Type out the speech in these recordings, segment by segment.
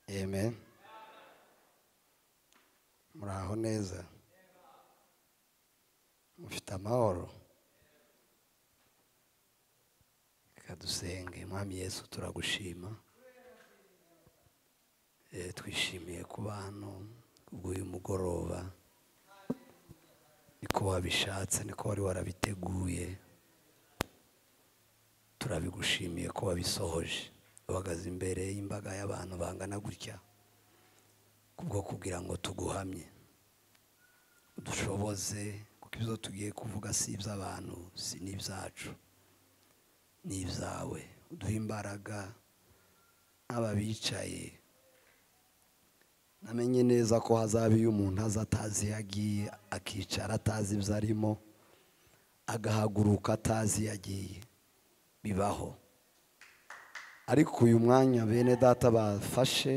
amen muraho neza mufite amahoro reka dusenge mwami yesu turagushima Eh, twishimiye kuba hano bw'uyu mugoroba niko wabishatse niko wari warabiteguye turabigushimiye ko wabisohoje uhagaze imbere y'imbaga y'abantu bangana gutya kubwo kugira ngo tuguhamye udushoboze kuko ibyo tugiye kuvuga si iby'abantu si n'ibyacu ni ibyawe uduhe imbaraga nk'aba bicaye namenye neza ko hazaba iyo umuntu aza atazi iyo agiye akicara atazi ibyo arimo agahaguruka atazi iyo agiye bibaho ariko uyu mwanya bene data bafashe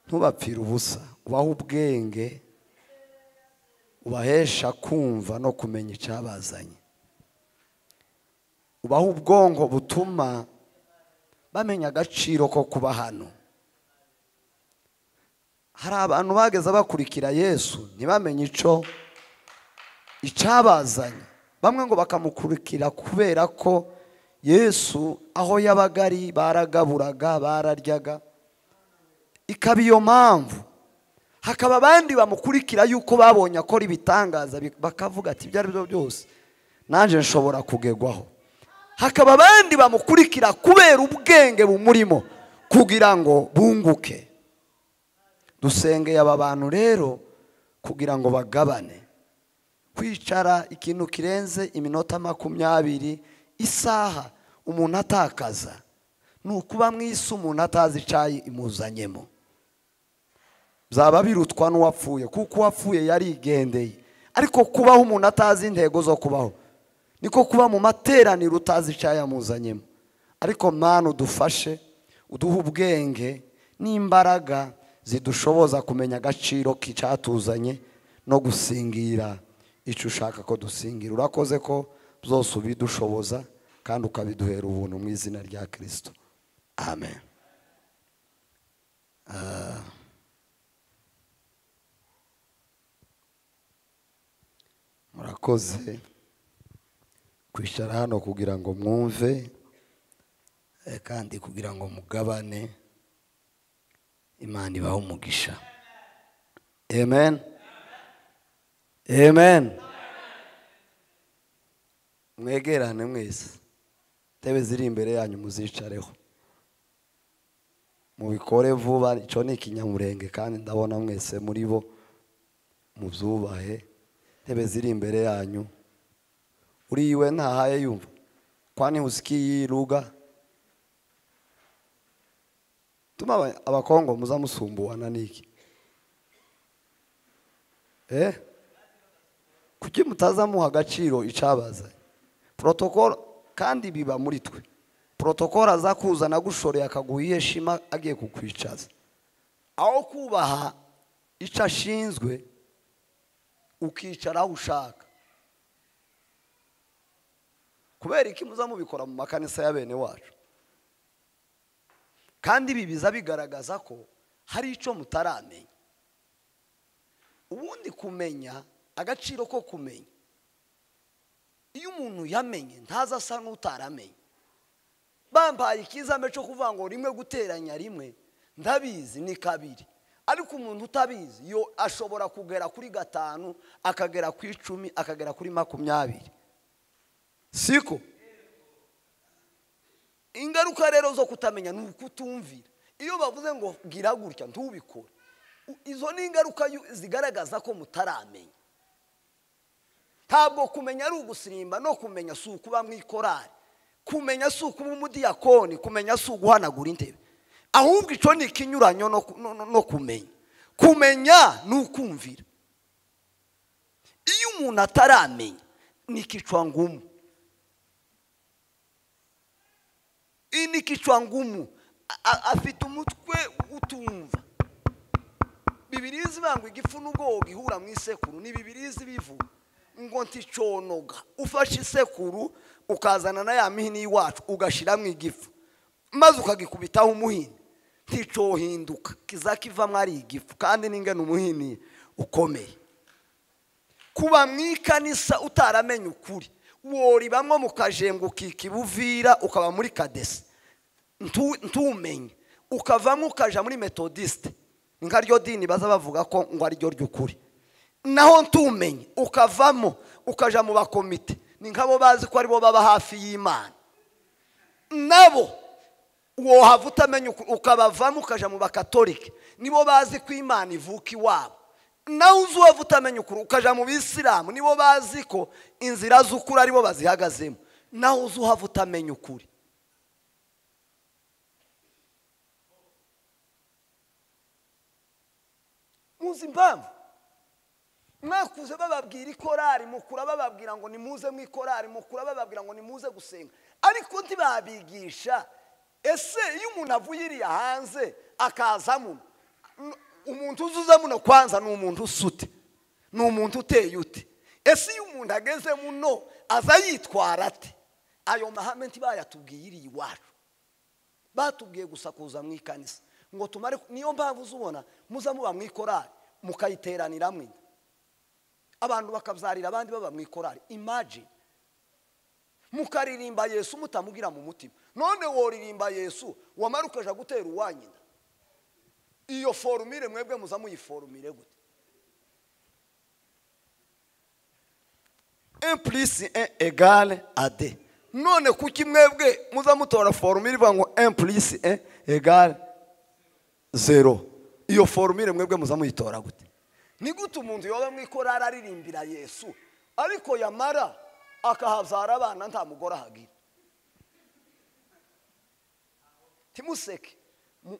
ntubapfire ubusa ubahe ubwenge ubahesha kumva no kumenya icyabazanye ubahe ubwonko butuma bamenya agaciro ko kuba hano hari abantu bageze bakurikira yesu ntibamenye icyo icyabazanye bamwe ngo bakamukurikira kubera ko yesu aho yabaga ari baragaburaga bararyaga ikaba iyo mpamvu hakaba abandi bamukurikira yuko babonye akora ibitangaza bi- bakavuga ati ibyo ari byo byose nanjye nshobora kugegwaho hakaba abandi bamukurikira kubera ubwenge bumurimo kugira ngo bunguke dusengeye aba bantu rero kugira ngo bagabane kwicara ikintu kirenze iminota makumyabiri isaha umuntu atakaza ni ukuba mu isi umuntu atazi icyayi imuzanyemo byaba birutwa n'uwapfuye kuko uwapfuye yarigendeye ariko kubaho umuntu atazi intego zo kubaho niko kuba mu materaniro utazi icyayi yamuzanyemo ariko mwana udufashe uduhe ubwenge n'imbaraga zidushoboza kumenya agaciro k'icyatuzanye no gusingira icyo ushaka ko dusingira urakoze ko byose ubidushoboza kandi ukabiduhera ubuntu mu izina rya kirisito amen Ah. murakoze kwicara hano kugira ngo mwumve eh, kandi kugira ngo mugabane imana ibahe umugisha amen amen mwegerane mwese intebe ziri imbere yanyu muzicareho mubikore vuba icyo ni ikinyamurenge kandi ndabona mwese muri bo mubyubahe intebe ziri imbere yanyu uriwe ntahaye yumva kwani usikii yiruga tuma aba- abakongo muzamusumbuwana niki eh kuki mutazamuha agaciro icyabazanye porotokoro kandi biba muri twe porotokoro aza kuza agushoreye akaguha iyo shima agiye kukwicaza aho kubaha icyo ashinzwe ukicara aho ushaka kubera iki muza mubikora mu makanisa ya bene wacu kandi ibi biza bigaragaza ko hari icyo mutaramenya ubundi kumenya agaciro ko kumenya iyo umuntu yamenye ntaza asa n'utaramenye bampaye ikizambe cyo kuvuga ngo rimwe guteranya rimwe ndabizi ni kabiri ariko umuntu utabizi yo ashobora kugera kuri gatanu akagera ku icumi akagera kuri makumyabiri siko ingaruka rero zo kutamenya ni ukutumvira iyo bavuze ngo gira gutya ntubikore U- izo ni ingaruka yu- zigaragaza ko mutaramenya ntabwo kumenya ari ugusirimba no kumenya si ukuba mu ikorari kumenya si ukuba umudiyakoni kumenya si uguhanagura intebe ahubwo icyo ni ikinyuranyo no ku- no- no- no kumenya kumenya ni ukumvira iyo umuntu ataramenya ni ngumu iyi ni ngumu A- a- afite umutwe utumva bibirizi bangwa igifu n'ubwo wogihura mu isekuru ni bibirizi bivuga ngo nticonoga ufashe isekuru ukazana na ya mihini y'iwacu ugashyiramo igifu maze ukagikubitaho umuhini igiti cyohinduka kizakiva ari igifu kandi n'ingano umuhini ukomeye kuba mu ikanisa utaramenye ukuri woribamo mukajenga ukikibuvira ukaba muri kadesi ntumenye ukavamo ukajya muri metodisite ni nka ryo dini baza bavuga ko ngo ariryo ry'ukuri naho ntumenye ukavamo ukajya mu bakomite ni nk'abo bazi ko aribo baba hafi y'imana nabo wohava utamenya ukabavamo ukajya mu bakatolike nibo bazi ko imana ivuka iwabo nawe uzi uwava utamenya ukuri ukajya mu bisilamu nibo bazi ko inzira z'ukuri aribo bazihagazemo nawe uzi uhava utamenya ukuri muzi impamvu mwakuze bababwira ikorari mukura bababwira ngo nimuze mu ikorari mukura bababwira ngo nimuze gusenga ariko ntibabigisha ese iyo umuntu avuye iriya hanze akazamo umuntu uzuza muno kwanza ni umuntu usute ni umuntu uteye ute ese iyo umuntu ageze muno aza yitwara ate ayo mahame ntibayatubwiye iriya iwacu batubwiye gusa kuza mu ikanisa ngo tumare niyo mpamvu uzubona muza muba mu ikorari mukayiteranira mwe abantu bakabyarira abandi baba mu ikorari imagine mukaririmba yesu mutamugira mu mutima none woririmba yesu wamara ukaja gutera uwanyina iyo forumire mwebwe muza muyiforumire gute empurisi egare ade none kuki mwebwe muza mutora forumire ivuga ngo empurisi egare zero iyo forumire mwebwe muza muyitora gute ni gute umuntu yoba mu ikorari aririmbira yesu ariko yamara akahabyara abana nta mugore ahagira timuseke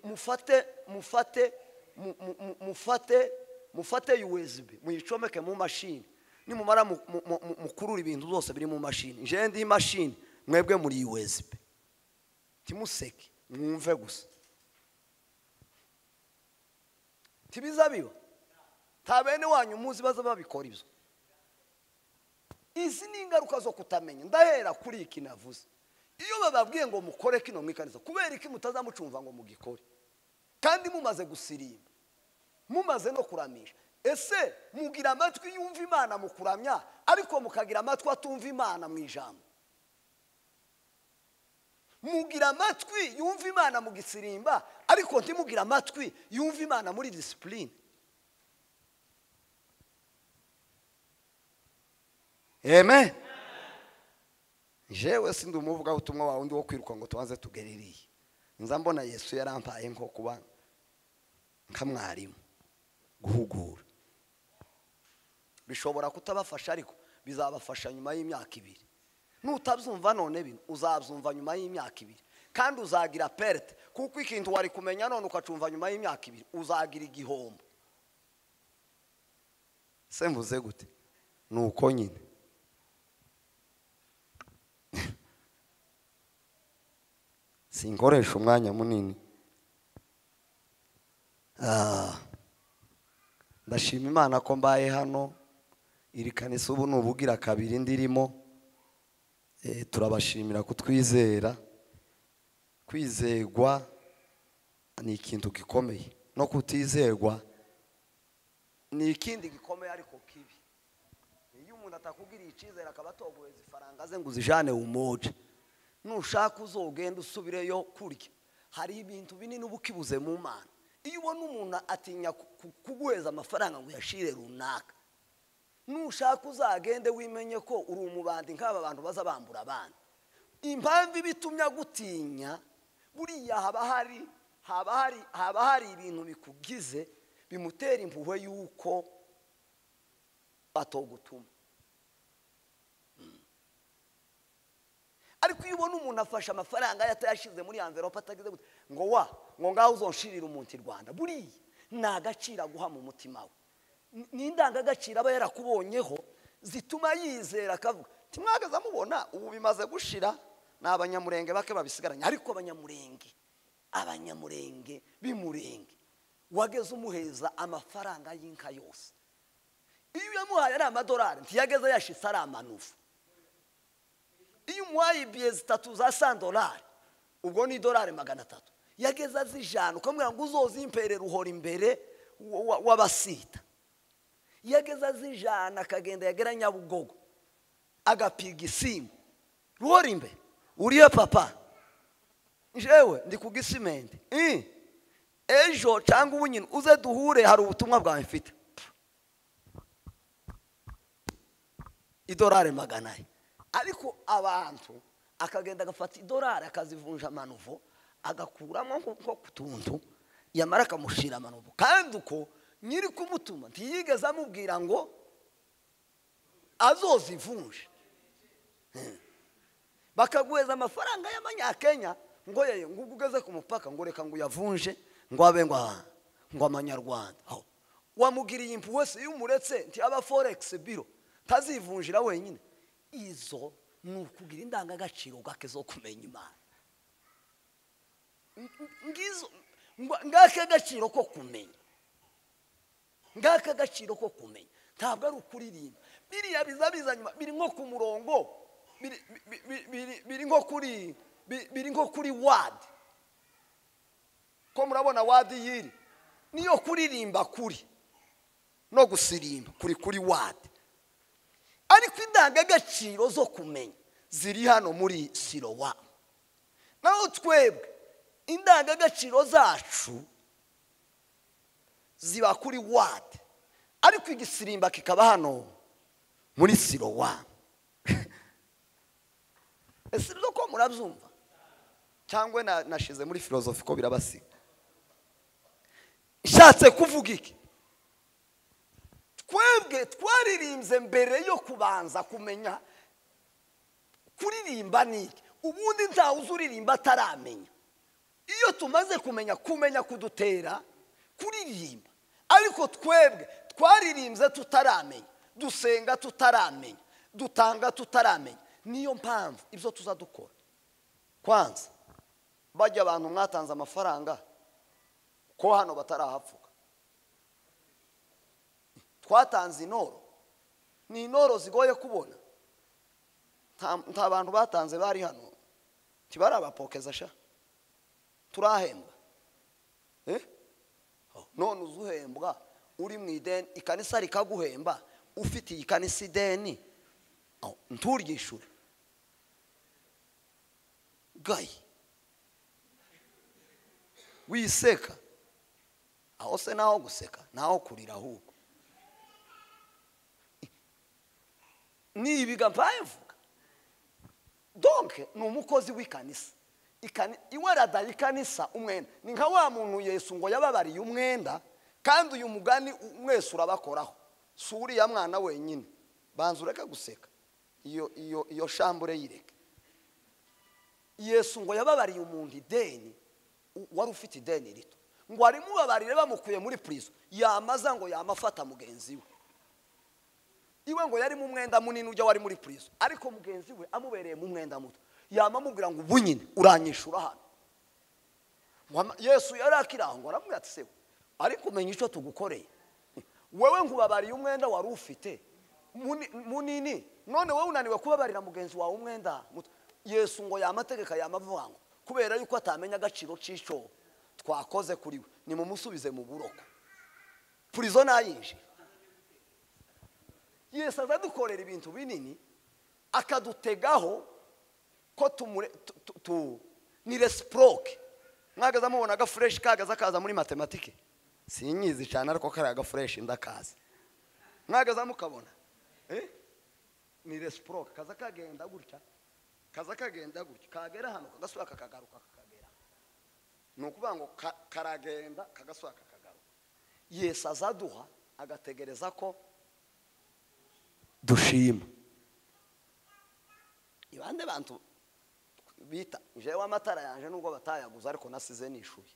mufate mufate mufate mufate yuwezibi muyicomeke mu mashini nimumara mukurura ibintu byose biri mu mashini njyewe imashini mwebwe muri yuwezibi timuseke mwumve gusa tibiza biba nta bene wanyu muzi baza babikora ibyo izi ni ingaruka zo kutamenya ndahera kuri iki navuze iyo bababwiye ngo mukore kino mwikaniza kubera iki mutazamucumva ngo mugikore kandi mumaze gusirimba mumaze no kuramisha ese mugira amatwi yumva imana mu kuramya ariko mukagira amatwi atumva imana mu ijambo mugira amatwi yumva imana mu gisirimba ariko ntimugire amatwi yumva imana muri disipurine eme jewe sindi umuvugaho ubutumwa wawe undi wo kwiruka ngo tubanze tugereriye nza mbona yesu yarampaye nko kuba nka mwarimu guhugura bishobora kutabafasha ariko bizabafasha nyuma y'imyaka ibiri nutabyumva none bino uzabyumva nyuma y'imyaka ibiri kandi uzagira perite kuko ikintu wari kumenya none ukacumva nyuma y'imyaka ibiri uzagira igihombo se mvuze gute ni uko nyine sinkoresha umwanya munini ndashima imana ko mbaye hano iri kanisa ubu ni ubugira kabiri ndirimo turabashimira kutwizera kwizerwa ni ikintu gikomeye no kutizerwa ni ikindi gikomeye ariko kibi iyo umuntu atakubwiriye icyizere akaba atogoheza ifaranga ze ngo uzijane w'umoje nushaka uzogenda usubireyo kurya hari ibintu binini uba ukibuze mu mana iyo ubona umuntu atinya kuguheza amafaranga ngo uyashire runaka nushaka uzagende wimenye ko uri umubandi nk'aba bantu baza bambura abandi impamvu ibitumya gutinya buriya haba hari haba hari haba hari ibintu bikugize bimutera impuhwe y'uko batogutuma ariko iyo ubona umuntu afashe amafaranga atayashyize muri anverope atagize gute ngo wa ngo ngaho uzonshirire umuntu i rwanda buriya ni agaciro aguha mu mutima we ni indangagaciro aba yarakubonyeho zituma yizera akavuga ntimwagaze amubona ubu bimaze gushira ni abanyamurenge bake babisigaranye ariko abanyamurenge abanyamurenge b'imurenge wageze umuheza amafaranga y'inka yose iyo uyamuhaye ari amadolari ntiyageze yashitse ari amanufu iyo umuhaye ibiye zitatu za sandolari ubwo ni idolari magana atatu yageze azijana ukamubwira ngo uzozimpere ruhora imbere wa- wa- w'abasita yageze azijana akagenda yagera nyabugogo agapiga isimbo ruhora imbere uriye papa njewe ndi ku gisimenti Eh, ejo cyangwa ubu nyine uze duhure hari ubutumwa bwawe mfite idolari magana ane ariko abantu akagenda agafata idolari akazivunja amanuvo agakuramo nko ku tuntu yamara akamushyira amanuvo kandi uko nyiri kumutuma ntiyigeze amubwira ngo azozivunje Hmm. bakaguheza amafaranga y'amanyakenya ngo yeye ngo ubwo ugeze ku mupaka ngo reka ngo uyavunje ngo abe ngo aha, ngo amanyarwanda aho wamugiriye impuhwe se iyo umuretse nti aba foregisi biro ntazivunjira wenyine izo ni ukugira indangagaciro ubwake zo kumenya imana Ng- ngizo ngwa- ngake agaciro ko kumenya ngake agaciro ko kumenya ntabwo ari ukuririmba biriya biza biza nyuma biri nko ku murongo biri- bi- bi- biri- biri nko kuri bi- biri nko kuri wadi ko murabona wadi yiri niyo kuririmba kuri no gusirimba kuri kuri wadi ariko indangagaciro zo kumenya ziri hano muri sirowa naho twebwe indangagaciro zacu ziba kuri wadi ariko igisirimba kikaba hano muri sirowa ese rero ko murabyumva cyangwa na- nashize muri filozofi ko birabasiga nshatse kuvuga iki twebwe twaririmbye mbere yo kubanza kumenya kuririmba ni iki ubundi ntawe uzi uririmba ataramenya iyo tumaze kumenya kumenya kudutera kuririmba ariko twebwe twaririmbye tutaramenya dusenga tutaramenya dutanga tutaramenya niyo mpamvu ibyo tuzadukora kwanza bajya abantu mwatanze amafaranga ko hano batarahapfuka twatanze intoro ni intoro zigoye kubona nta- nta bantu batanze bari hano ntibarabapokeza sha turahembwa Eh? Oh, none uzuhembwa uri mu ideni ikanisa rikaguhemba ufitiye ikanisa ideni Oh, nturyishure gayi wiseka aho se naho guseka naho kurira ahubwo nibiga mpaye mvuga donke ni umukozi w'ikanisa Ikani- iwe radaye ikanisa umwenda ni nka wa muntu yesu ngo yababariye umwenda kandi uyu mugani u- mwese urabakoraho si uriya mwana wenyine banza ureke guseka iyo iyo iyo shambure yireke yesu ngo yababariye umuntu ideni u- wari ufite ideni rito ngo arimubabarire bamukuye muri purizo yamaza ngo yamafata mugenzi we iwe ngo yarimo umwenda munini ujya wari muri purizo ariko mugenzi we amubereye mu mwenda muto yamamubwira ngo ubu nyine uranyishura hano Wama- yesu yari akirangwa aramubwira ati sewe ariko umenya icyo tugukoreye wewe ngo ubabariye umwenda wari ufite muni- munini none wowe unaniwe kubabarira mugenzi wawe umwenda muto yesu ngo yamategeka yamavuga ngo kubera yuko atamenya agaciro cy'icyo twakoze kuri we nimumusubize mu buroko purizo nayinjira yesu azadukorera ibintu binini akadutegaho ko tumure tu- tu- tu- ni resiproke mwagaze amubona agafureshi kagaze akaza muri matematike sinyizi cyane ariko kariya agafureshi ndakazi mwagaze amukabona eh? ni resiproke kaza kagenda gutya kaza kagenda gutya kagera hano kagasura kakagaruka kakagera hano. ni ukuvuga ngo ka- karagenda kagasura kakagaruka yesu azaduha agategereza ko dushima ibande bantu bita jewe amatara yanje nubwo batayaguze ariko nasize nishuye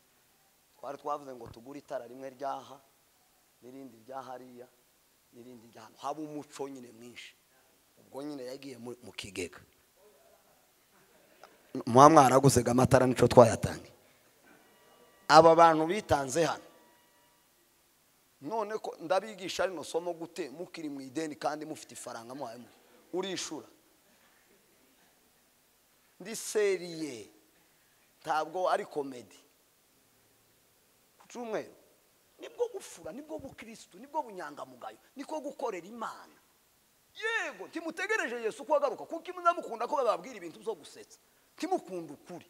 twari twavuze ngo tugure itara rimwe ryaha n'irindi rya hariya n'irindi rya hano haba umuco nyine mwinshi ubwo nyine yagiye mu mu kigega muba mwaraguzega amatara nicyo twayatangiye aba bantu bitanze hano none ko ndabigisha rino somo gute mukiri mu ideni kandi mufite ifaranga muhaye mu urishura ndi seriye ntabwo ari komedi cyumweru nibwo gufura nibwo bukirisitu nibwo bunyangamugayo niko gukorera imana yego ntimutegereje yesu ko agaruka kuko iyo mukunda ko bababwira ibintu byo gusetsa ntimukunda ukuri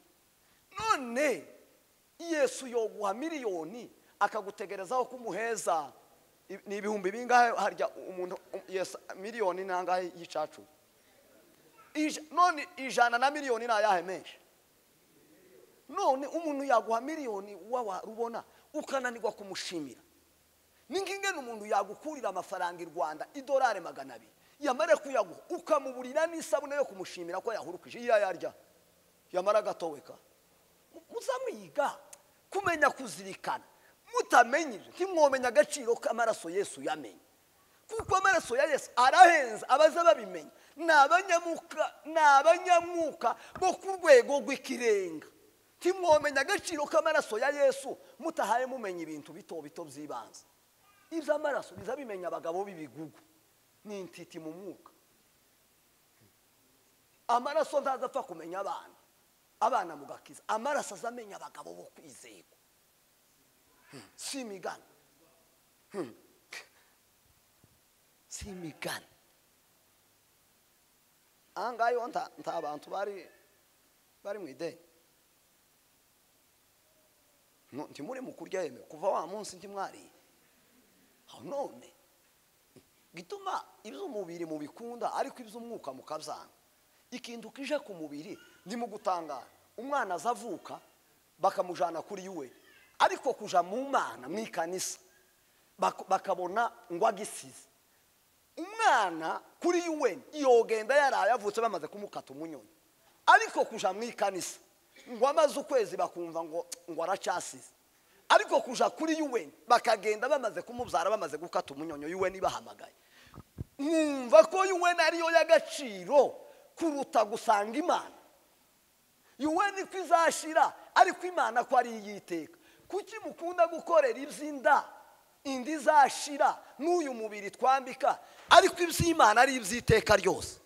none yesu yoguha miliyoni akagutegerezaho kumuheza ni ibihumbi bingahe harya umuntu yesu miliyoni nangahe y'icacu none ijana na miliyoni ni ayahe menshi none umuntu yaguha miliyoni rubona ukananirwa kumushimira n'ingingo ni umuntu yagukurira amafaranga i rwanda idolari magana abiri yamara kuyaguha ukamuburira n'isabune yo kumushimira ko yahurukije iyo yarya yamara agatoweka muzamwiga kumenya kuzirikana mutamenyeje ntimwomenya agaciro k'amaraso yesu yamenye kuko amaraso ya yesu arahenze abaza babimenya ni abanyamuka ni abanyamwuka bo ku rwego rw'ikirenga ntimwomenya agaciro k'amaraso ya yesu mutahaye mumenya ibintu bito bito by'ibanze iby'amaraso biza bimenya abagabo b'ibigugu ni intiti mu mwuka amaraso ntaza apfa kumenya abana abana mugakiza amaraso aza amenya abagabo bo kwizerwa si imigani si imigani aha ngaha nta bantu bari bari mu ideni ntimure mu kurya yemewe kuva wa munsi ntimwariye none gituma iby'umubiri mubikunda ariko iby'umwuka mukabyanga ikintu kije ku mubiri ni mu gutangara umwana aza avuka bakamujyana kuri we ariko kuja mu mwana mu ikanisa bakabona ngo agisize umwana kuri yuweni yogenda yaraye avutse bamaze kumukata umunyoni ariko kuja mu ikanisa ngo amaze ukwezi bakumva ngo ngo aracyasize ariko kuja kuri yuweni bakagenda bamaze kumubyara bamaze gukata umunyonyo yuweni bahamagaye mwumva ko yuweni ariyo y'agaciro kuruta gusanga imana yuweni ko izashira ariko imana ko ari iyiteka kuki mukunda gukorera iby'inda indi izashira n'uyu mubiri twambika ariko iby'imana ari iby'iteka ryose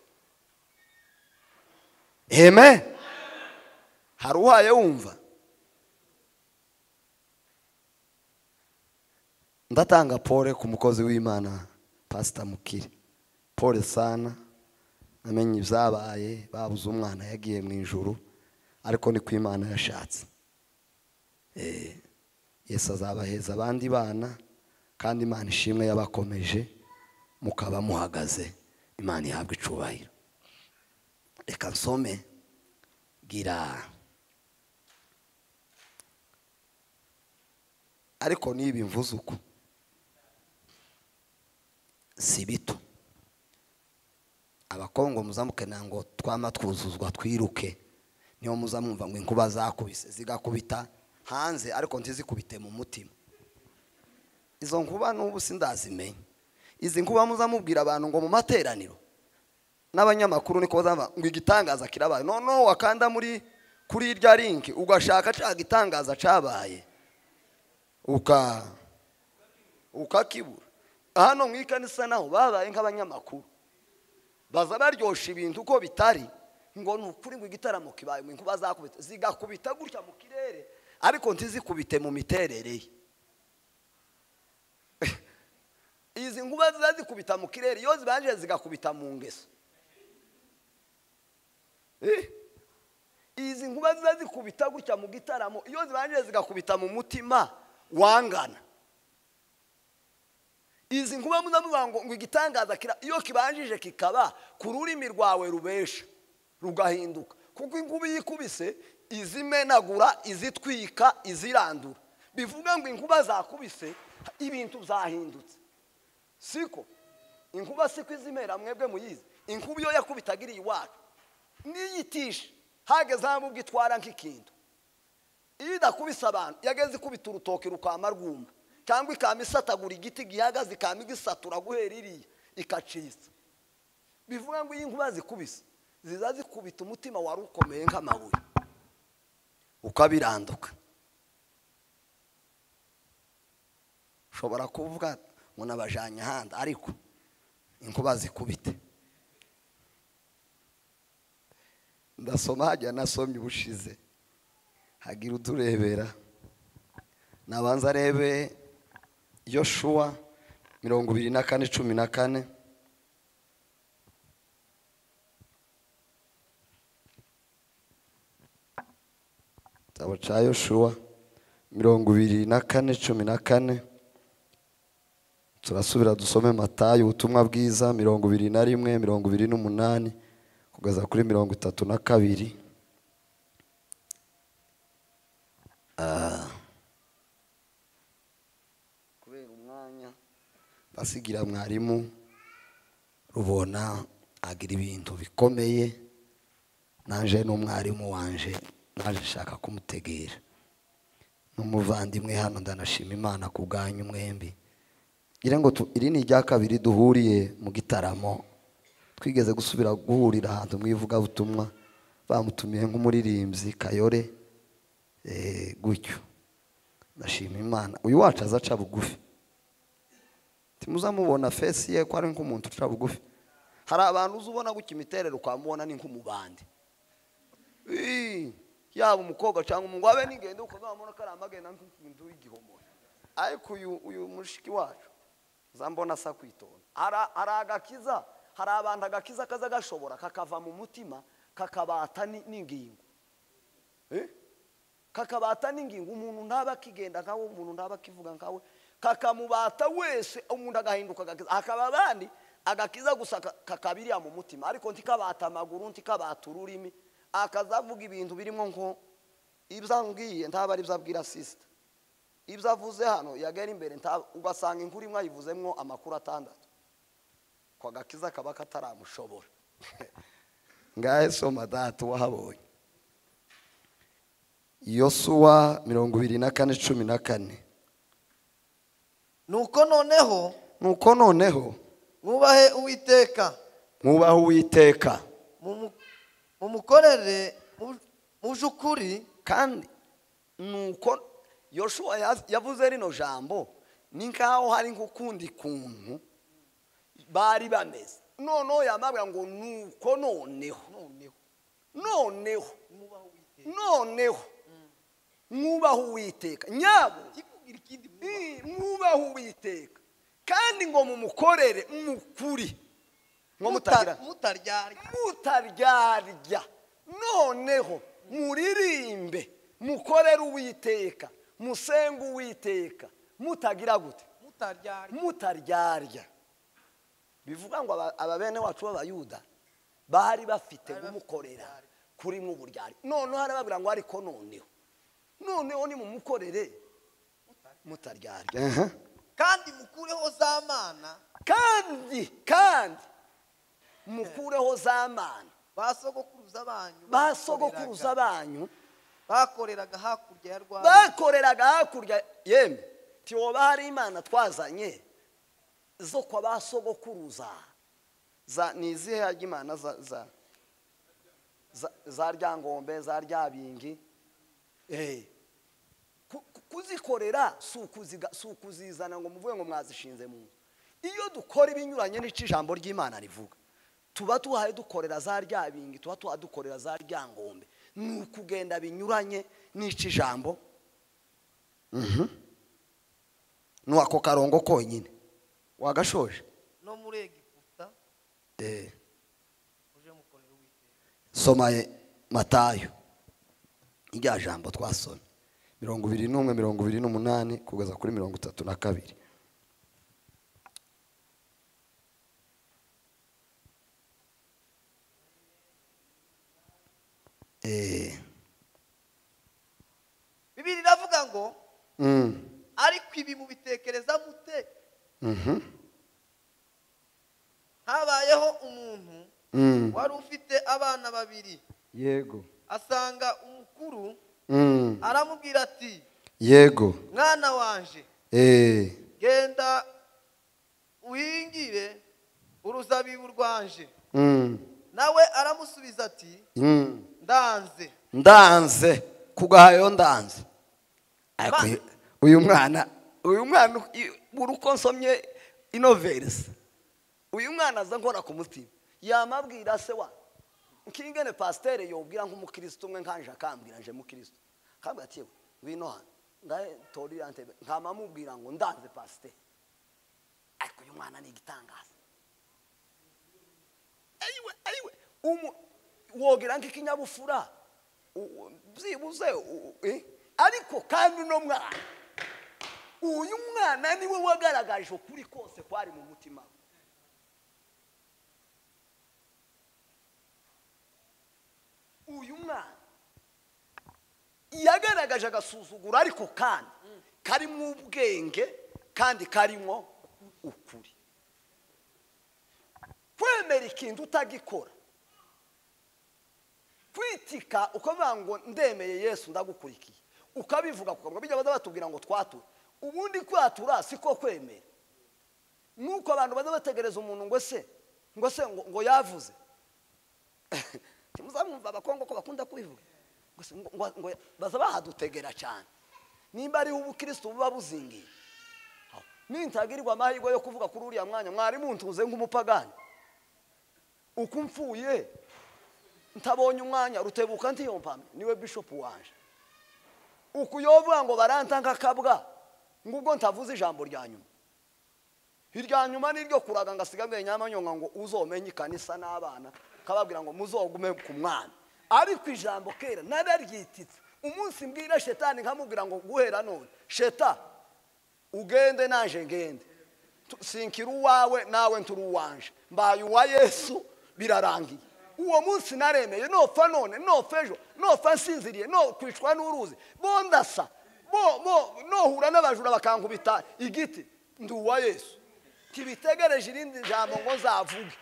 heme hari uhaye wumva ndatanga pole ku mukozi w'imana pasita mukire pole sana namenye ibyabaye babuze umwana yagiye mu ijoro ariko ni ku imana yashatse yesu azabaheza abandi bana kandi imana ishimwe yabakomeje mukaba muhagaze imana ihabwa icubahiro reka nsome gira ariko n'ibi mvuze uko si bito abakongo muzamuke ngo twama twuzuzwa twiruke niyo muzamwumva ngo inkuba zakubise zigakubita hanze ariko ntizikubite mu mutima izo nkuba n'ubu sindazimenya izi nkuba muzamubwira abantu ngo mu materaniro n'abanyamakuru niko bazava ngo igitangaza kirabaye noneho wakanda muri kuri irya linki ugashaka cya gitangaza cyabaye uka ukakibura hano mu ikanisa naho babaye nk'abanyamakuru baza baryoshya ibintu uko bitari ngo ni ukuri ngo igitaramo kibaye ngo inkuba zakubita zigakubita gutya mu kirere ariko ntizikubite mu miterere ye izi nkuba ziba zikubita mu kirere iyo zibanje zigakubita mu ngeso izi nkuba ziba zikubita gutya mu gitaramo iyo zibanje zigakubita mu mutima wangana izi nkuba muzamuvuga ngo ngo igitangaza iyo kibanjije kikaba ku rurimi rwawe rubesha rugahinduka kuko inkuba iyo ikubise izimenagura izitwika izirandura bivuga ngo inkuba zakubise ibintu byahindutse siko inkuba siko izimera mwebwe muyizi inkuba iyo yakubitaga iri iwacu n'iyitishe hageze aho ubwo itwara nk'ikintu iyo idakubise abantu yageze ikubita urutoki rukama rwuma cyangwa ikama isatagura igiti gihagaze ikama igisatura guhera iriya ikacitsa bivuga ngo iyo inkuba zikubise ziza zikubita umutima wari ukomeye nk'amabuye ukabiranduka ushobora kuvuga ngo nabajyanye ahandi ariko inkuba zikubite ndasoma hajya nasomye ubushize hagira uturebera nabanza arebe yoshuwa mirongo ibiri na kane cumi na kane igitabo cya yoshuwa mirongo ibiri na kane cumi na kane turasubira dusome matayo ubutumwa bwiza mirongo ibiri na rimwe mirongo ibiri n'umunani kugeza kuri mirongo itatu na kabiri Ah. kubera umwanya basigira mwarimu rubona agira ibintu bikomeye naje n'umwarimu wanje naje nshaka kumutegera n'umuvandimwe hano ndanashima imana ku bwanyu mwembi ngira ngo tu- iri ni irya kabiri duhuriye mu gitaramo twigeze gusubira guhurira ahantu mu ivugabutumwa bamutumiye nk'umuririmbyi kayore eh, gutyo ndashima imana uyu wacu aza aca bugufi timuzamubona fesi ye ko ari nk'umuntu uca bugufi hari abantu uzi ubona gutya imiterere ukamubona ni nk'umubandi Ii, yaba umukobwa cyangwa umuhungu abe n'ingendo ukazamubona ko ari amagenda nk'umuntu w'igihomora ariko uyu uyu mushiki wacu uzambona asa kwitonda Ara- hari agakiza hari abantu agakiza kaza gashobora kakava mu mutima kakabata ni- n'ingingo Eh? kakabata n'ingingo umuntu ntaba akigenda nkawe umuntu ntaba akivuga nkawe kakamubata wese umuntu agahinduka agakiza hakaba abandi agakiza gusa ka- kakabiriya mu mutima ariko ntikabata amaguru ntikabata ururimi akazavuga ibintu birimo nko ibyo ambwiye ntaba ari byo abwira sisita ibyo avuze hano yagera imbere nta- ugasanga inkuru imwe ayivuzemwo amakuru atandatu ko agakiza kaba kataramushobora ngahe soma data wahabonye yosuwa mirongo ibiri na kane cumi na kane nuko noneho nuko noneho mwubahe uwiteka mwubahe uwiteka mu- mu mukorere mu- muje ukuri kandi nuko yoshuwa yaz- yavuze rino jambo ni nkaho hari nk'ukundi kuntu bari bameze noneho yamabwa ngo nuko noneho noneho noneho mwubahe uwiteka noneho mwubahe uwiteka nyabo ikubwira ikindi i- mwubahe mwubahe uwiteka kandi ngo mumukorere mukuri nko mutagira Muta- mutaryarya mutaryarya noneho muririmbe mukorere uwiteka musenge uwiteka mutagira gute mutaryarya mutaryarya bivuga ngo aba- aba bene wacu b'abayuda bari bafite kumukorera kuri nk'uburyari noneho arababwira ngo ariko noneho noneho nimumukorere mutaryarya Aha. kandi mukureho za mana kandi kandi mukureho za mana ba sogokuruza banyu ba sogokuruza banyu bakoreraga hakurya ya rwanda bakoreraga hakurya yemwe tiwoba hari imana twazanye zo kwa ba sogokuruza za ni izihe harya imana za za za- za ryangombe za ryabingi Eh. Ku- ku- kuzikorera si ukuziga- si ukuzizana ngo muvuge ngo mwazishinze mu nzu iyo dukora ibinyuranye n'icyo ijambo ry'imana rivuga tuba tuhaye dukorera za ryabingi tuba tuhadukorera za ryangombe ni ukugenda binyuranye n'icyo ijambo Mhm. ni ako karongo konyine wagashoje no muri egiputa Eh, muje mukorera uwiteka soma eh, matayo irya jambo twasomye mirongo ibiri n'umwe mirongo ibiri n'umunani kugeza kuri mirongo itatu na kabiri Eh, bibiri iravuga ngo mm, ariko ibi mubitekereza mute mhm, habayeho umuntu mm, wari ufite abana babiri yego asanga umukuru mm, aramubwira ati yego mwana wanje eh, genda uhingire uruzabibu rwanje mm, nawe aramusubiza ati mm. ndanze ndanze kugahayo ndanze Ariko Ma- uyu- uyu mwana uyu mwana i- buri uko nsomye inoverisi uyu mwana aza nkora ku mutima yamabwira se wa nkingene pasiteri yobwira nk'umukirisitu umwe nkanje akambwira nje mukirisitu akambwira ati yewe ngwino hano ngahe torirante nkama mubwira ngo ndanze pasite ariko uyu mwana ni igitangaza ayiwe ayiwe umu wogera nk'ikinyabufura u- u- byibuze u- u- eh? ariko kandi uno mwana uyu mwana niwe wagaragaje ukuri kose kwari mu mutima we uyu mwana yagaragaje agasuzuguro ariko kandi karimo ubwenge kandi karimo ukuri kwemera ikintu utagikora kwitika ukavuga ngo ndemeye yesu ndagukurikiye ukabivuga ku kanwa bijya baza batubwira ngo twature ubundi kwatura si ko kwemera nuko abantu baza bategereza umuntu ngo se ngo se ngo ngo yavuze timuzamwumva abakongo ko bakunda kubivuga ngo se ngo ngo- ngo baza bahadutegera cyane nimba ariho ubukirisitu buba buzingiye aho. nintagirirwa amahirwe yo kuvuga kuri uriya mwanya mwarimu ntuze nk'umupagani uko mpfuye ntabonye umwanya rutebuka ntiyompamye niwe bishopu wanje ukuyovuga ngo baranta nk'akabwa ngo ubwo ntavuze ijambo rya nyuma irya nyuma niryo kuraga ngo asiga mbere nyamanyonga ngo uzomenye ikanisa n'abana kababwira ngo muzogume ku mwana ariko ijambo kera nararyititse umunsi mbwira shetani nkamubwira ngo guhera none sheta ugende naje ngende Tu- sinkira uwawe nawe nturi uwanje mbaye uwa yesu birarangiye uwo munsi naremeye nopfa none nopfa ejo nopfa nsinziriye nokwicwa n'uruzi bo ndasa bo bo nohura n'abajura bakankubita igiti ndi uwa yesu ntibitegereje irindi jambo ngo nzavuge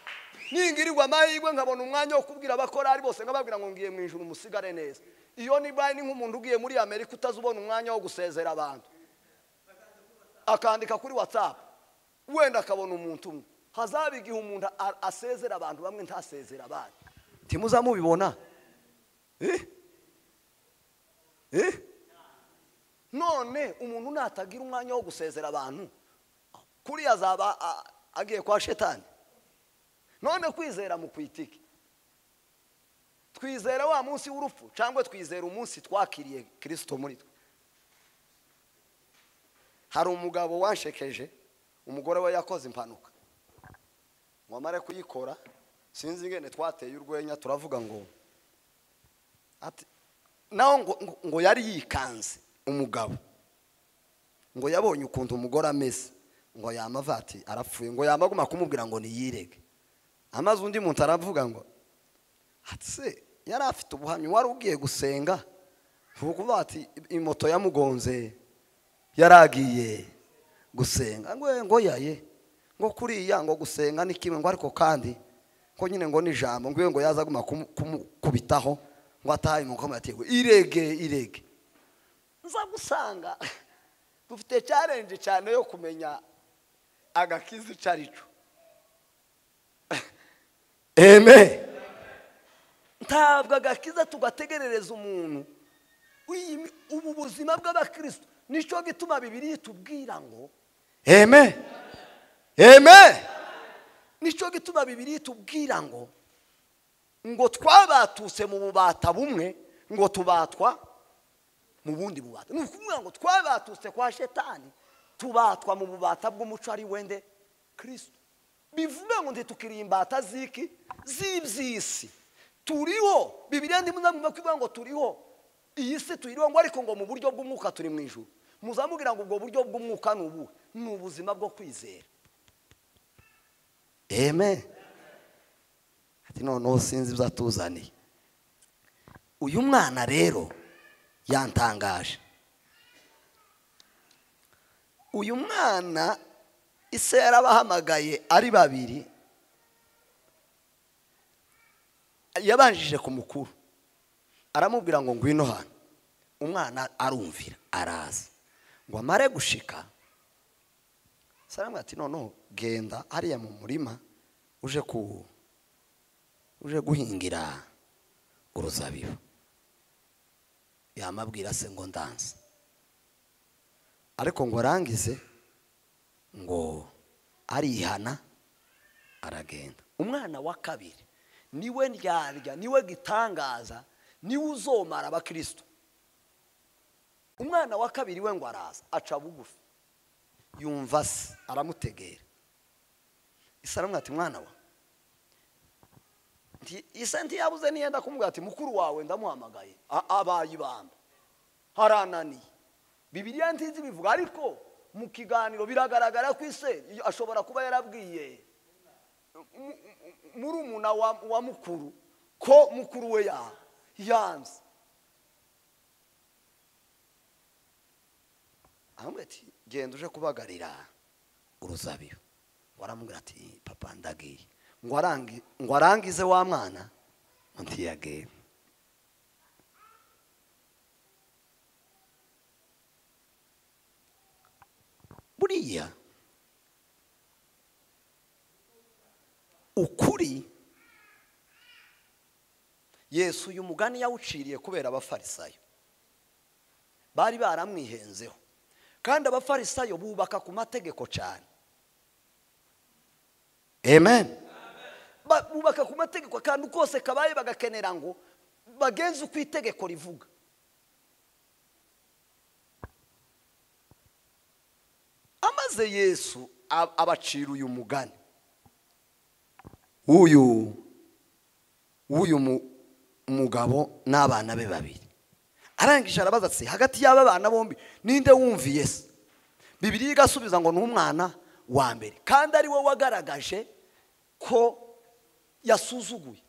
ningirirwa amahirwe nkabona umwanya wo kubwira abakorari bose nkababwira ngo ngiye mu ijuru musigare neza iyo nibaye ni nk'umuntu ugiye muri amerika utazi ubona umwanya wo gusezera abantu akandika kuri watsapu wenda akabona umuntu umwe hazaba igihe umuntu a- asezera abantu bamwe ntasezera abandi ntimuzamubibona Eh? Eh? none umuntu natagira umwanya wo gusezera abantu kuriya azaba a- agiye kwa shetani none kwizera mu kwitike twizera wa munsi w'urupfu cyangwa twizera umunsi twakiriye kirisito muri twe hari umugabo wanshekeje umugore we yakoze impanuka ngo amare kuyikora sinzi ingene twateye urwenya turavuga ngo ati nawe ngo, ngo, ngo yari yikanze umugabo ngo yabonye ukuntu umugore ameze ngo yamava ati arapfuye ngo yamaguma kumubwira ngo niyirege amaze undi muntu aravuga ngo ati se yari afite ubuhamya wari ugiye gusenga ntukuvuga ati imoto yamugonze yaragiye gusenga ngo eh, ngo yaye ngo kuriya ngo gusenga ni kimwe ngo ariko kandi ko nyine ngo ni ijambo ngo iyo ngo yazaguma kumu- kumukubitaho ngo atahe mu koma yatewe irege irege nza gusanga dufite challenge cyane yo kumenya agakiza icyo ari cyo eme ntabwo agakiza tugategerereza umuntu Uyi mi- ubu buzima bw'abakristo nicyo gituma bibiri itubwira ngo eme eme nicyo gituma bibiri itubwira ngo ngo twabatutse mu bubata bumwe ngo tubatwa mu bundi bubata ni ukuvuga ngo twabatutse kwa shetani tubatwa mu bubata bw'umuco ari wende kirisito bivuga ngo ntitukiriye imbata z'iki z'iby'isi turiho bibiriya ntimuzamwumva ko ivuga ngo turiho iyi si tuyiriho ngo ariko ngo mu buryo bw'umwuka turi mu ijuru muzamubwira ngo ubwo buryo bw'umwuka ni ubuhe ni ubuzima bwo kwizera eme ati noneho sinzi ibyo atuzaniye uyu mwana rero yantangaje uyu mwana ise yarabahamagaye ari babiri yabanjije ku mukuru aramubwira ngo ngwino hano umwana arumvira araza ngo amare gushika saramwe ati noneho genda hariya mu murima uje ku uje guhingira uruzabibu yamabwira se ngo ndanze ariko ngo arangize ngo arihana aragenda umwana wa kabiri niwe ndyarya niwe gitangaza niwe uzomara abakristo umwana wa kabiri we ngo araza aca bugufi yumva se aramutegera isa aramubwira ati mwana wa nti- isa ntiyabuze niyenda kumubwira ati mukuru wawe ndamuhamagaye A- abaye ibamba harananiye bibiliya ntizi bivuga ariko mu kiganiro biragaragara ko ise iyo- ashobora kuba yarabwiye muri umuna wa, wa mukuru ko mukuru we ya yanze aramubwira ati genda uje kubagarira uruzabibu waramubwira ati papa ndagiye ngo arangi- ngo arangize wa mwana undi yagiye buriya ukuri yesu uyu mugani yawuciriye kubera abafarisayo bari baramwihenzeho kandi abafarisayo bubaka ku mategeko cyane amen Ba- bubaka ku mategeko akantu kose kabaye bagakenera ngo bagenze uko itegeko rivuga amaze yesu ab- abacira uyu mugani w'uyu w'uyu mu- mugabo n'abana be babiri arangije arabaza ati hagati y'aba bana bombi ninde wumviye se bibiri igasubiza ngo ni umwana wa mbere kandi ari we wagaragaje ko yasuzuguye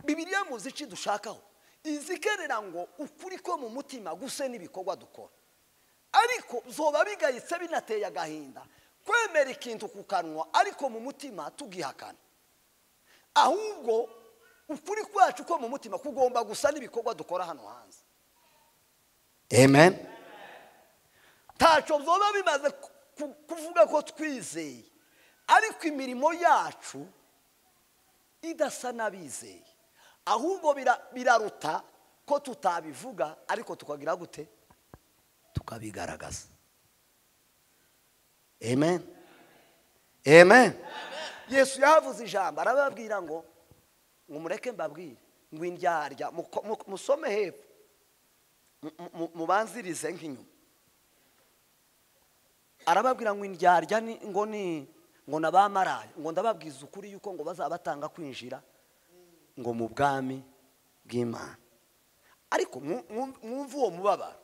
bibiriya muzi icyo dushakaho izikerera ngo ukuri ko mu mutima guse n'ibikorwa dukora ariko zoba bigayitse binateye agahinda kwemera ikintu ku kanwa ariko mu mutima tugihakana ahubwo ukuri kwacu ko mu mutima kugomba gusa n'ibikorwa dukora hano hanze amen ntacyo byoba bimaze ku- ku- kuvuga ko twizeye ariko imirimo yacu idasa n'abizeye ahubwo bira- biraruta ko tutabivuga ariko tukagira gute tukabigaragaza amen amen yesu yahavuze ijambo arababwira ngo ngo mureke mbabwire ngo indyarya muko- mu- musome hepfo mu- mu- mubanzirize nk'inyuma arababwira ngo indyarya ni- ngo ni ngo ni abamaraye ngo ndababwiza ukuri yuko ngo bazabatanga kwinjira ngo mu bwami bw'imana ariko mu- mu- mwumve uwo mubabaro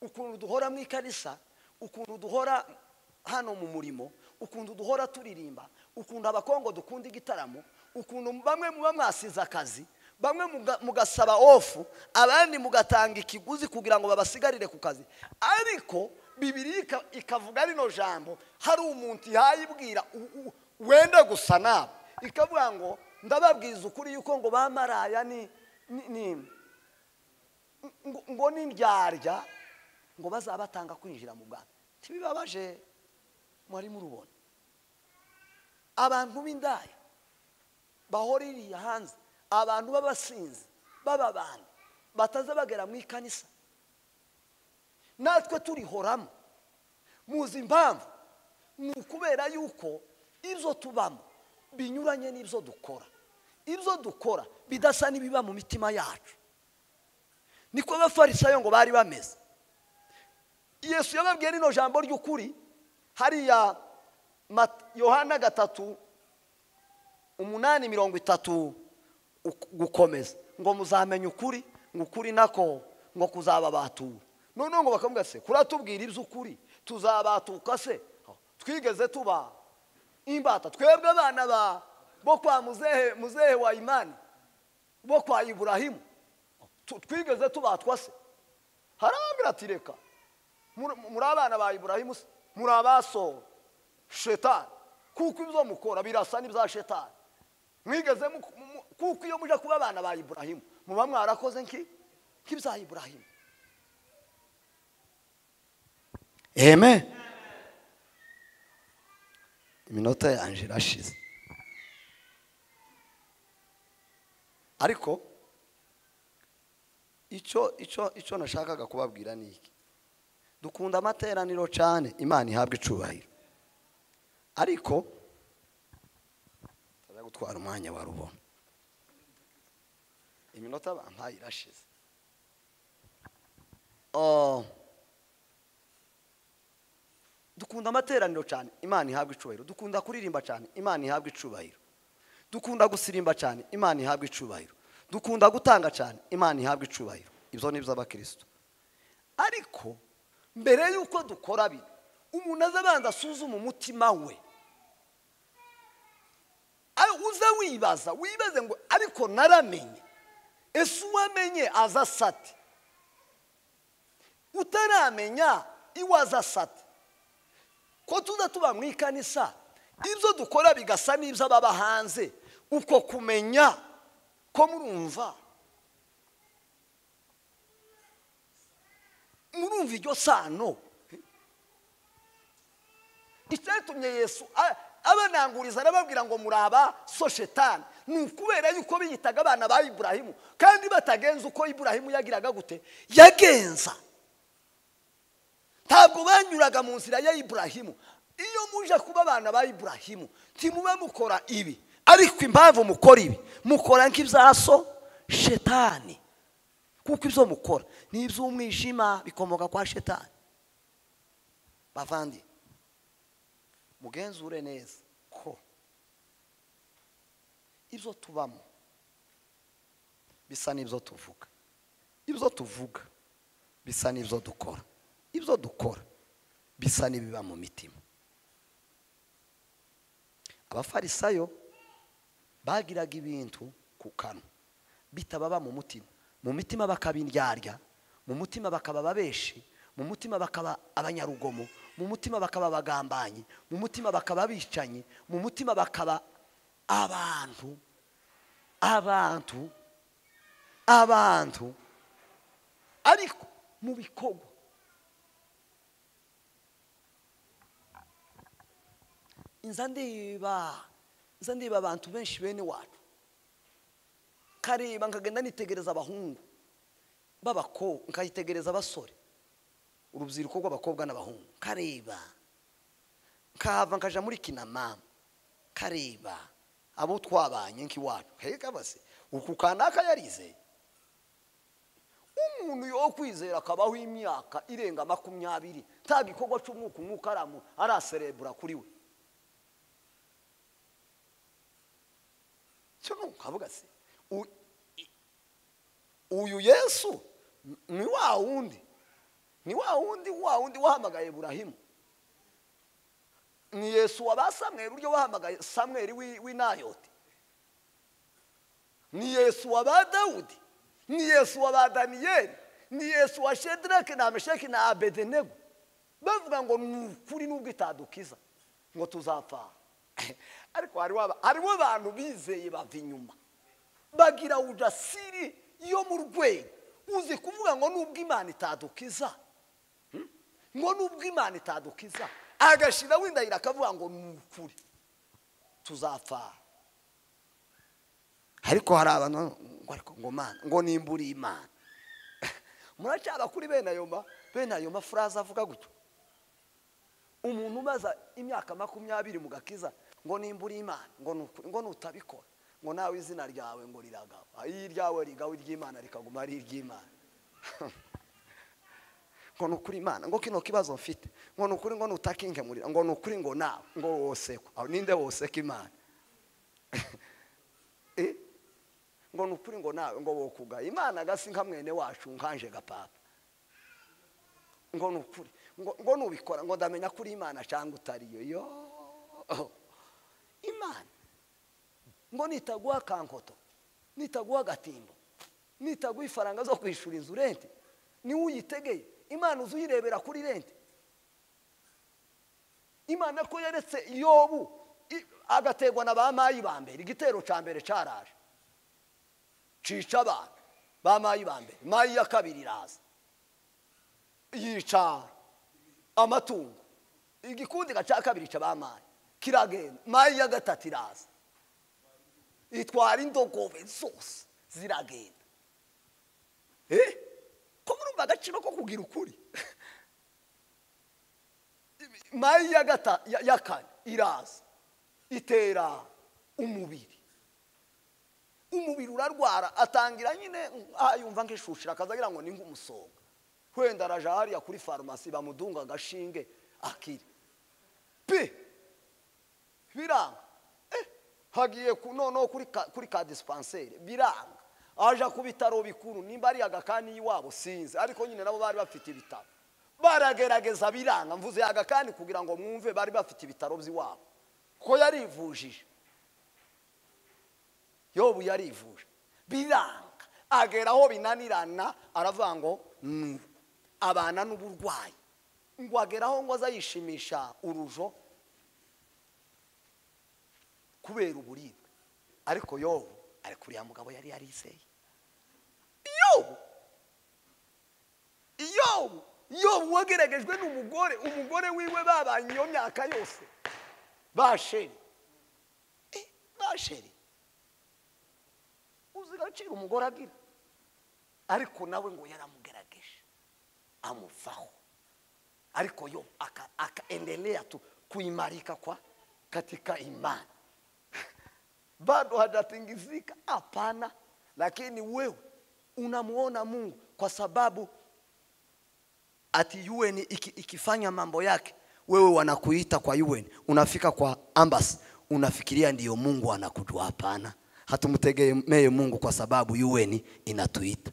ukuntu duhora mu ikarisa ukuntu duhora hano mu murimo ukuntu duhora turirimba ukuntu abakongo dukunda igitaramo ukuntu bamwe muba mwasize akazi bamwe muga- mugasaba ofu abandi mugatanga ikiguzi kugira ngo babasigarire ku kazi ariko bibiri ikavuga rino jambo hari umuntu yayibwira u- u- wenda gusa nawe ikavuga ngo ndababwiza ukuri yuko ngo bamaraya ni ni- ni ngo- ngo n'indyarya ngo bazabatanga kwinjira mu bwami ntibibabaje mwari murubona abantu b'indaya bahora iriya hanze abantu b'abasinzi b'ababandi bataza bagera mu ikanisa natwe turihoramo muzi impamvu ni ukubera yuko ibyo tubamo binyuranye n'ibyo dukora ibyo dukora bidasa n'ibiba mu mitima yacu niko abafarisayo ngo bari bameze yesu yababwiye rino jambo ry'ukuri hariya Mat- yohana gatatu umunani mirongo itatu uk- gukomeza ngo muzamenye ukuri ngo ukuri nako ngo kuzababatura noneho ngo bakavuga se kuratubwira iby'ukuri tuzabatuka se twigeze tuba imbata twebwe abana ba bo kwa muzehe muzehe wa imani bo kwa iburahimu Tu- twigeze tubatwa se harababwira ati reka muri muri abana ba iburahimu se muri abasowe shetani kuko ibyo mukora birasa n'ibya shetani mwigeze mu- mu- mu- kuko iyo muje kuba abana ba iburahimu muba mwarakoze nki nk'ibya iburahimu amen iminota yanjye irashize ariko icyo icyo icyo nashakaga kubabwira ni iki dukunda amateraniro cyane imana ihabwa icubahiro ariko ntajya gutwara umwanya wa rubona iminota bampaye irashize Ah, dukunda amateraniro cyane imana ihabwa icubahiro dukunda kuririmba cyane imana ihabwa icubahiro dukunda gusirimba cyane imana ihabwa icubahiro dukunda gutanga cyane imana ihabwa icubahiro ibyo ni iby'abakirisitu ariko mbere y'uko dukora bino umuntu aza abanza asuzuma umutima we Ayo uze wibaza wibaze ngo ariko naramenye ese uwamenye aza asate utaramenya iwaza asate ko tuza tuba mu ikanisa ibyo dukora bigasa n'ibyo ababa hanze uko kumenya ko murumva murumva iryo sano icyatumye yesu a- abananguriza arababwira ngo muri aba so shetani ni ukubera yuko biyitaga abana ba iburahimu kandi batagenza uko iburahimu yagiraga gute yagenza ntabwo banyuraga mu nzira ya iburahimu iyo muje kuba abana ba iburahimu ntimuba mukora ibi ariko impamvu mukora ibi mukora nk'ibyaso shetani kuko ibyo mukora ni iby'umwijima bikomoka kwa shetani bavandi mugenzure neza ko ibyo tubamo bisa n'ibyo tuvuga ibyo tuvuga bisa n'ibyo dukora ibyo dukora bisa n'ibiba mu mitima abafarisayo bagiraga ibintu ku kanwa bitababa mu mutima mu mitima bakabiryarya mu mutima bakaba ababeshi mu mutima bakaba abanyarugomo mu mutima bakaba abagambanyi mu mutima bakaba abicanyi mu mutima bakaba abantu abantu abantu ariko mu bikorwa nza ndeba nza ndeba abantu benshi bene wacu kareba nkagenda nitegereza abahungu b'abakobwa nkayitegereza abasore urubyiruko rw'abakobwa n'abahungu kareba nkahava nkaja muri kinamama kareba abo twabanye nk'iwacu heka base uku kanaka yarize umuntu yo kwizera akabaho imyaka irenga makumyabiri nta gikorwa cy'umwuka umwuka aramu araserebura kuri we cyo ni ukavuga se u- i- uyu yesu n- ni wa wundi ni wa wundi wa wundi wahamagaye burahimu ni yesu waba samweri uryo wahamagaye samweri w'i- w'inayoti ni yesu waba dawudi ni yesu waba daniyeli ni yesu wa shedirake na mesheki na abedenego bavuga ngo ni ukuri n'ubwo itadukiza ngo tuzapfa ariko hariho aba- hariho abantu bizeye bava inyuma bagira udasiri yo mu rwego uzi kuvuga ngo nubwo imana itadukiza Hmm? ngo nubwo imana itadukiza agashira windahira akavuga ngo ni ukuri tuzapfa ariko hari abantu ngo ariko ngo mana ngo nimbure imana muracyaba kuri bene ayo ma bene ayo mafuraze avuga gutyo umuntu umaze imyaka makumyabiri mu gakiza ngo nimbure imana ngo ni ukuri, ngo nutabikora ngo nawe izina ryawe ngo riragawa iyo iryawe rigawe iry'imana rikaguma ari iry'imana ngo ni ukuri imana ngo kino kibazo mfite ngo ni ukuri ngo nutakinkemurira ngo ni ukuri ngo nawe ngo wosekwa Aho ninde woseka imana Eh? ngo ni ukuri ngo nawe ngo wokuga imana gasi nka mwene wacu nkanje gapapa ngo ni ukuri ngo ngo nubikora ngo ndamenya kuri imana cyangwa utariyo yo imana ngo nitaguha kankoto nitaguha agatimbo nitaguha ifaranga zo kwishyura inzu renti niwe uyitegeye imana uzi uyirebera kuri renti imana ko yaretse iyobu i- agategwa na ba mayi ba mbere igitero cya mbere cyaraje cica abantu ba mayi ba mbere mayi ya kabiri iraza yica amatungo igikundika cya kabiri cya ba mayi kiragenda mayi ya gatatu iraza itwara indogobe zose ziragenda eh ko murumva agaciro ko kugira ukuri mayi ya gata ya, ya kane iraza itera umubiri umubiri urarwara atangira nyine ah, yumva nk'ishushira akaza agira ngo ni nk'umusonga wenda araja hariya kuri farumasi bamudunga agashinge akira pi biranga Eh, hagiye ku- noneho kuri ka- kuri ka disipanseri biranga aja ku bitaro bikuru nimba ari agakani iwabo sinzi ariko nyine nabo bari bafite ibitaro baragerageza biranga mvuze agakani kugira ngo mwumve bari bafite ibitaro by'iwabo ko yarivujije yobu yarivuje biranga agera aho binanirana aravuga ngo "Mm, abana n'uburwayi ngo ageraho ngo azayishimisha urujo kubera uburibwe ariko yobu ari kuri ya mugabo yari yarizeye yobu yobu yobu wageragejwe n'umugore umugore wiwe babanye iyo myaka yose basheri Eh, basheri uzi agaciro umugore agira ariko nawe ngo yaramugerageje amuvaho ariko yo aka- akaendelea tu kuimarika kwa katika imani bado hajatingizika hapana lakini wewe unamuona mungu kwa sababu ati UN iki, ikifanya mambo yake wewe wanakuita kwa UN unafika kwa ambas unafikiria ndiyo Mungu anakujua hapana hatumtegemee Mungu kwa sababu UN inatuita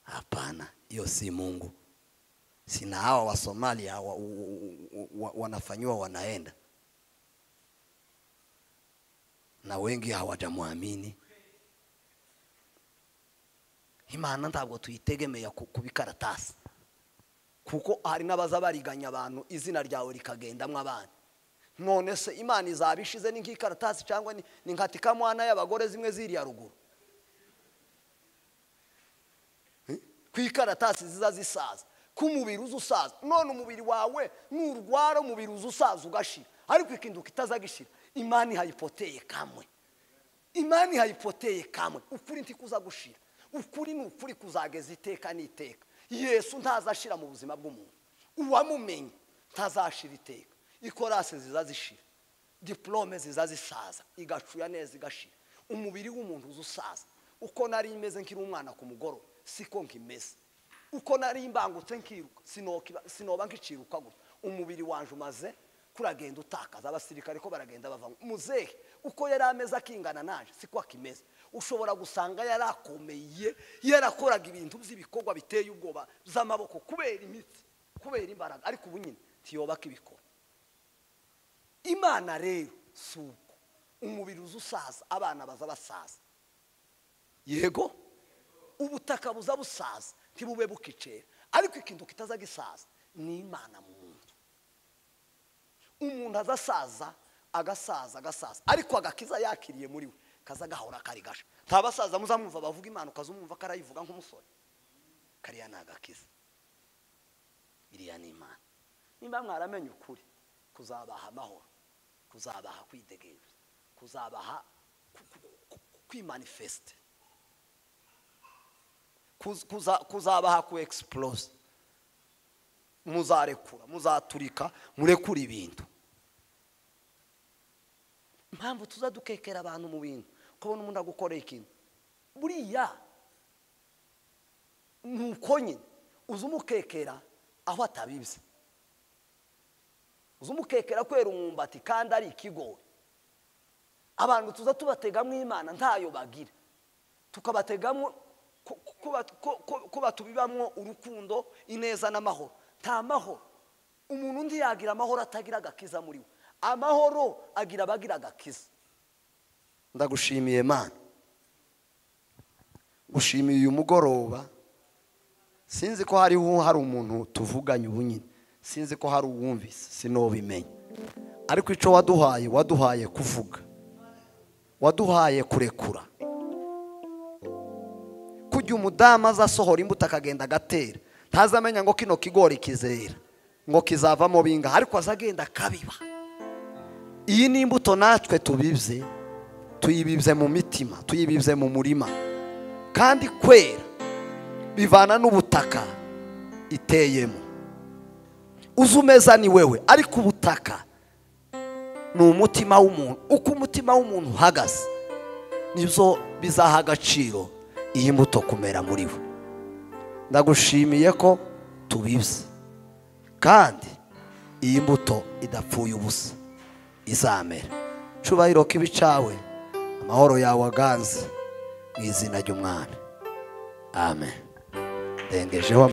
hapana hiyo si Mungu sina hawa wa Somalia hawa, u- u- u- u- wa, wanafanyiwa wanaenda na wengi hawajamwamini imana ntabwo tuyitegemeye ku ku bikaratasi kuko hari n'abaza bariganya abantu izina ryawe rikagendamo abana none se imana izaba ishize ni nk'ikaratasi cyangwa ni- ni nka tikamwana y'abagore zimwe ziriya ruguru Eh? ku ikaratasi ziza zisaza ku mubiri uza usaza none umubiri wawe nurwara umubiri uza usaza ugashira ariko ikinduka itaza gishira imana ihayipoteye kamwe imani hayipoteye kamwe ukuri ntikuza gushira ukuri ni ukuri kuzageza iteka n'iteka yesu ntazashira mu buzima bw'umuntu uwamumenye ntazashira iteka ikorase ziza zishira diplome ziza zisaza igacuya neza igashira umubiri w'umuntu uza usaza uko nari meze nkiri umwana ku mugoroba siko nkimeze uko nari mbangutse nkiruka sinokiba- sinoba nkiciruka gutya umubiri wanje umaze kuragenda utakaza abasirikare ko baragenda bava ngo, muzehe uko yari ameze akingana naje siko akimeze ushobora gusanga yarakomeye yarakoraga ibintu by'ibikorwa biteye ubwoba by'amaboko kubera imitsi kubera imbaraga ariko ubu nyine ntiyobaka ibikora imana rero si ubwo umubiri uza usaza abana baza basaza yego ubutaka buza busaza ntibube bukicera ariko ikintu kitaza gisaza ni imana mu muntu umuntu azasaza agasaza agasaza ariko agakiza yakiriye muri we kaza gahora kari gasha nta basaza muzamwumva bavuga imana ukazumwumva karayivuga nk'umusore kariya ni agakiza iriya ni imana nimba mwaramenye ukuri kuzabaha amahoro kuzabaha kwidegemza kuzabaha ku- ku- ku- kwimanifesite kuz- kuza- kuzabaha ku egisiporosi muzarekura muzaturika murekura ibintu impamvu tuza dukekera abantu mu bintu ukabona umuntu agukoreye ikintu buriya ni uko nyine uza umukekera aho atabizi uza umukekera kwera umwumbati kandi ari ikigori abantu tuza tubategamo imana ntayo bagira tukabategamo ko- ko- ko- ko- ko batubibamo urukundo ineza n'amahoro nta mahoro umuntu undi yagira amahoro atagira agakiza muri we amahoro agira abagira agakiza ndagushimiye mana gushimiye uyu mugoroba sinzi ko hariho hari umuntu tuvuganye ubu nyine sinzi ko hari uwumvise sinobimenya ariko icyo waduhaye waduhaye kuvuga waduhaye kurekura kujya umudamu azasohora imbuto akagenda agatera ntazamenya ngo kino kigori kizera ngo kizavamo bingahe ariko azagenda akabiba iyi ni imbuto natwe tubibye tuyibibye mu mitima tuyibibye mu murima kandi kwera bivana n'ubutaka iteyemo uzi umeza ni wewe ariko ubutaka ni umutima w'umuntu uko umutima w'umuntu uhagaze nibyo bizaha agaciro iyi mbuto kumera muri we ndagushimiye ko tubibye kandi iyi mbuto idapfuye ubusa izamera cubahiro k'ibicawe amahoro yawe aganze mu izina ry'umwana amen ndengejeho